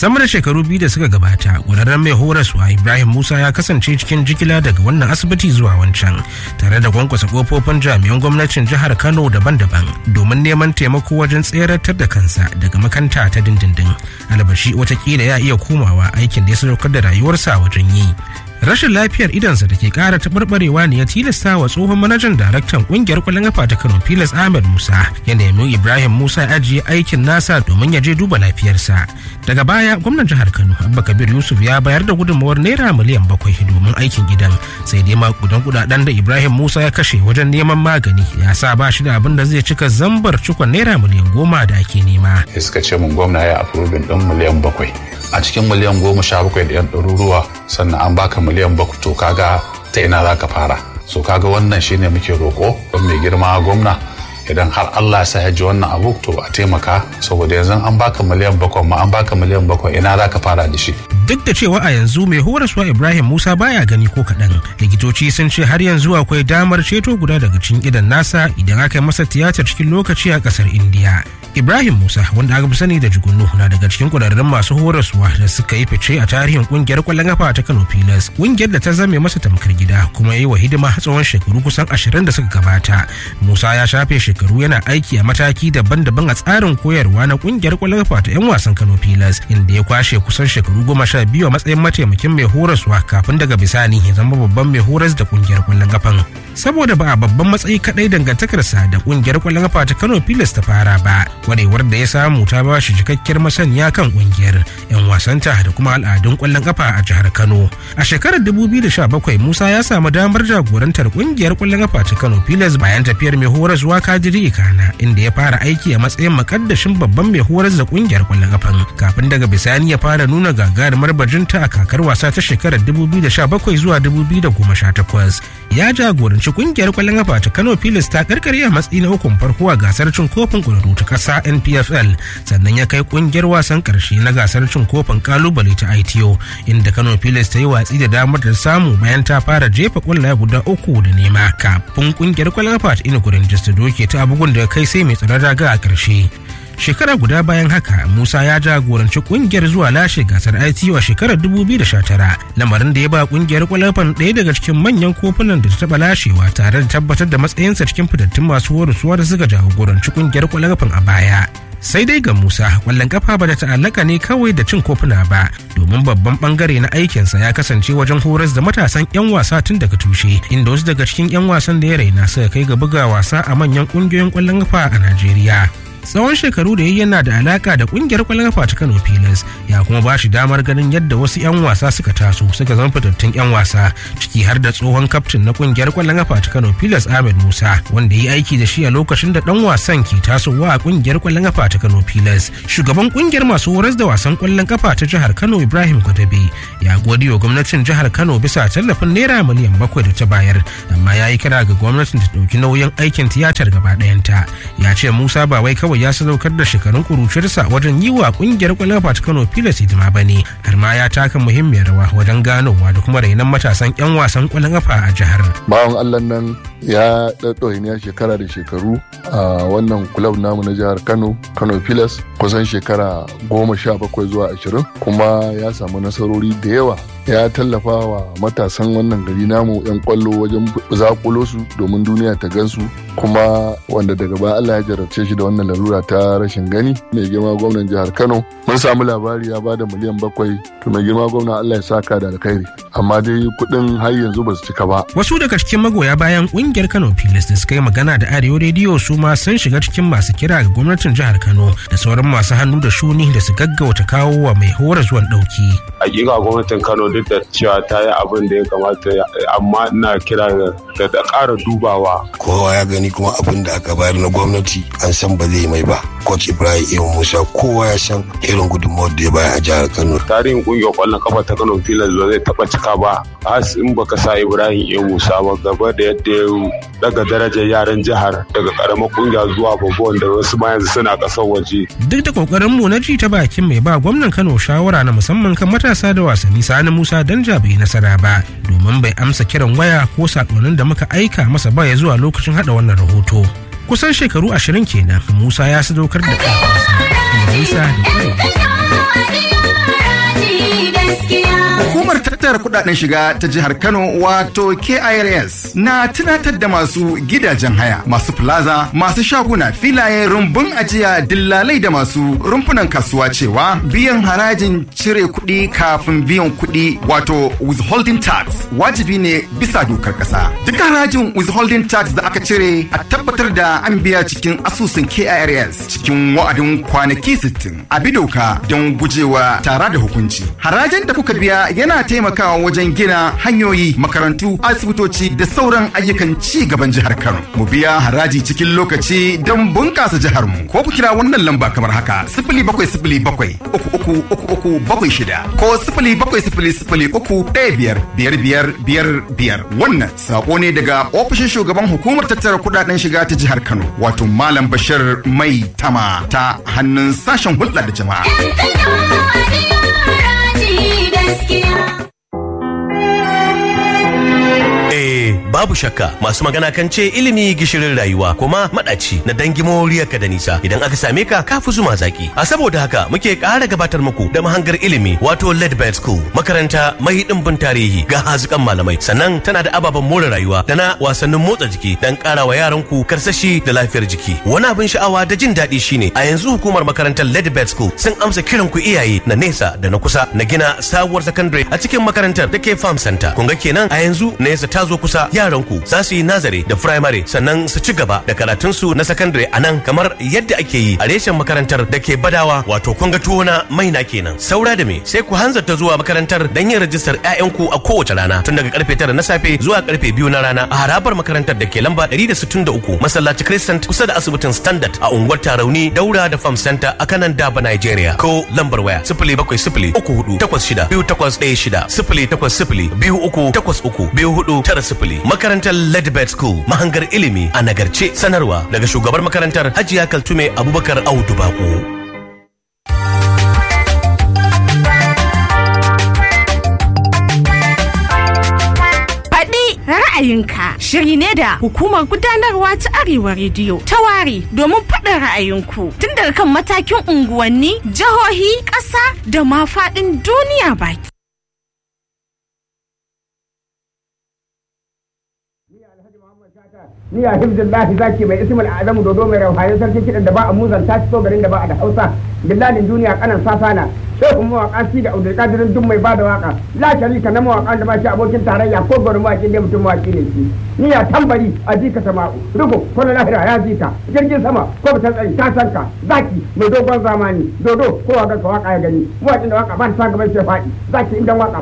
sama da shekaru biyu da suka gabata ƙwararren mai horaswa ibrahim musa ya kasance cikin jigila daga wannan asibiti zuwa wancan tare da kwankwasa kofofin jami'an gwamnatin jihar kano daban-daban domin neman taimako wajen tseratar da kansa daga makanta ta dindindin albashi watakila ya iya komawa aikin da ya sadaukar da rayuwarsa wajen yi rashin lafiyar idansa da ke kara taɓarɓarewa ne ya tilasta wa tsohon manajan daraktan ƙungiyar kwallon kafa ta kano filas ahmed musa ya nemi ibrahim musa ya ajiye aikin nasa domin ya je duba lafiyarsa daga baya gwamnan jihar kano abba kabir yusuf ya bayar da gudunmawar naira miliyan bakwai domin aikin gidan sai dai makudan kudaden da ibrahim musa ya kashe wajen neman magani ya sa ba shi da abin da zai cika zambar cikon naira miliyan goma da ake nema suka ce mun gwamna ya afrobin ɗin miliyan bakwai a cikin miliyan goma sha bakwai da yan ɗaruruwa sannan an baka miliyan bakwai to kaga ta ina za ka fara so kaga wannan shine muke roƙo don mai girma gwamna idan har Allah ya sa ya ji wannan abu to a taimaka saboda yanzu an baka miliyan bakwai ma an baka miliyan bakwai ina za ka fara da shi duk da cewa a yanzu mai horaswa ibrahim musa baya gani ko kaɗan likitoci sun ce har yanzu akwai damar ceto guda daga cikin idan nasa idan aka yi masa tiyatar cikin lokaci a ƙasar indiya ibrahim musa wanda aka fi sani da jugunu na daga cikin ƙwararrun masu horaswa da suka yi fice a tarihin ƙungiyar ƙwallon kafa ta kano pilas ƙungiyar da ta zame masa tamkar gida kuma ya yi wa hidima tsawon shekaru kusan ashirin da suka gabata musa ya shafe shekaru yana aiki a mataki daban-daban a tsarin koyarwa na ƙungiyar ƙwallon kafa ta 'yan wasan kano pilas inda ya kwashe kusan shekaru goma sha biyu a matsayin mataimakin mai horaswa kafin daga bisani ya zama babban mai horas da ƙungiyar ƙwallon kafan saboda ba a babban matsayi kadai dangantakarsa da kungiyar kwallon kafa ta Kano Pilas ta fara ba kwarewar da ya samu ta ba shi cikakkiyar masaniya kan kungiyar yan wasanta da kuma al'adun kwallon kafa a jihar Kano a shekarar 2017 Musa ya samu damar jagorantar kungiyar kwallon kafa ta Kano Pilas bayan tafiyar mai horaswa Kadiri Ikana inda ya fara aiki a matsayin makaddashin babban mai horas da kungiyar kwallon kafan kafin daga bisani ya fara nuna gagarumar bajinta a kakar wasa ta shekarar 2017 zuwa 2018 ya jagoranci kungiyar kwallon kafa ta Kano Pilas ta karkare a matsayi na ukun farko a gasar cin kofin kwararru ta kasa NPFL sannan ya kai kungiyar wasan karshe na gasar cin kofin kalubale ta ITO inda Kano Pilas ta yi watsi da damar da samu bayan ta fara jefa kwallaye guda uku da nema kafin kungiyar kwallon kafa ta Inugu Rangers ta doke ta bugun da kai sai mai tsaron raga a karshe shekara guda bayan haka musa ya jagoranci kungiyar zuwa lashe gasar ITO a shekarar 2019 lamarin da ya ba kungiyar kwalafan ɗaya daga cikin manyan kofunan da ta taɓa lashewa tare da tabbatar da matsayinsa cikin fitattun masu horaswa da suka jagoranci kungiyar kwalafan a baya sai dai ga musa kwallon kafa ba da ta'allaka ne kawai da cin kofuna ba domin babban bangare na aikinsa ya kasance wajen horas da matasan 'yan wasa tun daga tushe inda wasu daga cikin 'yan wasan da ya raina suka kai ga buga wasa a manyan kungiyoyin kwallon kafa a najeriya tsawon shekaru da yayi yana da alaka da kungiyar kwallon kafa ta Kano Pilas ya kuma ba shi damar ganin yadda wasu 'yan wasa suka taso suka zama fitattun 'yan wasa ciki har da tsohon kaftin na kungiyar kwallon kafa ta Kano Pilas Ahmed Musa wanda ya yi aiki da shi a lokacin da dan wasan ke tasowa a kungiyar kwallon kafa ta Kano Pilas shugaban kungiyar masu horas da wasan kwallon kafa ta jihar Kano Ibrahim Gwadabe ya gode wa gwamnatin jihar Kano bisa tallafin naira miliyan bakwai da ta bayar amma ya yi kira ga gwamnatin ta ɗauki nauyin aikin tiyatar gaba ɗayanta ya ce Musa ba wai kawai kawai ya sadaukar da shekarun kuruciyarsa wajen yi wa kungiyar kwallon kafa ta Kano Pilas hidima ba ne har ma ya taka muhimmiyar rawa wajen ganowa da kuma rainon matasan 'yan wasan kwallon kafa a jihar. Bawan Allah nan ya ɗaɗɗauki ne shekara da shekaru a wannan kulab namu na jihar Kano Kano Pilas kusan shekara goma sha bakwai zuwa ashirin kuma ya samu nasarori da yawa ya tallafa wa matasan wannan gari namu 'yan kwallo wajen zakulo su domin duniya ta gansu kuma wanda daga baya Allah ya jarabce shi da wannan larura ta rashin gani mai girma gwamnan jihar Kano mun samu labari ya bada miliyan bakwai to mai girma gwamna Allah ya saka da alkhairi amma dai kuɗin har yanzu ba su cika ba wasu daga cikin magoya bayan kungiyar Kano Pilas da suka yi magana da Arewa Radio su ma sun shiga cikin masu kira ga gwamnatin jihar Kano da sauran masu hannu da shuni da su gaggauta kawo wa mai hora zuwan dauki hakika gwamnatin Kano duk da cewa ta yi abin da ya kamata amma ina kira da da ƙara dubawa kowa ya gani kuma abin da aka bayar na gwamnati an san ba zai mai ba coach ibrahim iya musa kowa ya san irin gudunmawar da ya bayar a jihar kano tarihin kungiyar kwallon kafa ta kano filas ba zai taba cika ba has in baka sa ibrahim iya musa ba gaba da yadda ya daga darajar yaran jihar daga karamar kungiya zuwa babban da wasu ma yanzu suna kasar waje duk da kokarin mu na ji ta bakin mai ba gwamnan kano shawara na musamman kan matasa da wasanni sani musa danja bai nasara ba domin bai amsa kiran waya ko sakonnin da muka aika masa ba ya zuwa lokacin hada wannan rahoto kusan shekaru ashirin kenan musa ya sadaukar da ƙarfinsa da nisa da kwarewa tattara kudaden shiga ta jihar Kano wato KIRS na tunatar da masu gidajen haya, masu plaza, masu shaguna, filaye, rumbun ajiya, dillalai da masu rumfunan kasuwa cewa biyan harajin cire kuɗi kafin biyan kuɗi wato withholding tax wajibi ne bisa dokar ƙasa. Duk harajin withholding tax da aka cire a tabbatar da an biya cikin asusun KIRS cikin wa'adin kwanaki 60 a bi doka don gujewa tara da hukunci. Harajin da kuka biya yana taimakawa wajen gina hanyoyi, makarantu, asibitoci da sauran ayyukan ci gaban jihar Kano. Mu biya haraji cikin lokaci don bunƙasa jihar mu. Ko ku kira wannan lamba kamar haka: sifili bakwai sifili bakwai uku uku uku uku bakwai shida ko sifili bakwai sifili sifili uku ɗaya biyar biyar biyar biyar biyar. Wannan sako ne daga ofishin shugaban hukumar tattara kuɗaɗen shiga ta jihar Kano wato Malam Bashir Mai Tama ta hannun sashen hulɗa da jama'a. Eh, babu shakka masu magana kan ce ilimi gishirin rayuwa kuma madaci na dangi moriyarka da nisa idan aka same ka ka fi zuma zaki. A saboda haka muke ƙara gabatar muku da mahangar ilimi wato Ledbed School makaranta mai ɗimbin tarihi ga hazikan malamai sannan tana da ababen more rayuwa da na wasannin motsa jiki dan ƙara wa yaran ku karsashi da lafiyar jiki. Wani abin sha'awa da jin daɗi shine a yanzu hukumar makarantar Ledbed School sun amsa kiran ku iyaye na nesa da na kusa na gina sabuwar secondary a cikin makarantar da ke Farm Center. Kun ga kenan a yanzu nesa ta zo kusa yaranku za su yi nazare da firamare sannan su ci gaba da karatunsu na sakandare a nan kamar yadda ake yi a reshen makarantar da ke badawa wato kun ga tuwo na maina kenan saura da me sai ku hanzarta zuwa makarantar don yin rajistar 'ya'yanku a kowace rana tun daga karfe tara na safe zuwa karfe biyu na rana a harabar makarantar da ke lamba 163 masallaci crescent kusa da asibitin standard a unguwar tarauni daura da farm center a kanan daba nigeria ko lambar waya sifili bakwai sifili uku hudu takwas shida biyu takwas ɗaya shida sifili takwas sifili biyu uku takwas uku biyu hudu tara sifili makarantar ledbed school mahangar ilimi a nagarce sanarwa daga shugabar makarantar hajiya kaltume abubakar audu bako ra'ayinka shiri ne da hukumar gudanarwa ta arewa rediyo ta ware domin faɗin ra'ayinku tun daga kan matakin unguwanni jihohi ƙasa da ma faɗin duniya baki ni a hibzillahi zaki mai ismul azamu dodo mai rauhayin sarki kidan da ba a muzan ta fito garin da ba a da hausa billalin duniya kanan safana shehu mawaka shi da abdul kadirin duk mai bada waka la sharika na mawaka da ba shi abokin tarayya ko gwar mawaki ne mutum mawaki ne shi ni ya tambari a jika sama'u ruku ko na lahira ya jika jirgin sama ko ba tsari ta sanka zaki mai dogon zamani dodo ko waka ka waka ya gani mawakin da waka ba ta gaban shi faɗi zaki inda waka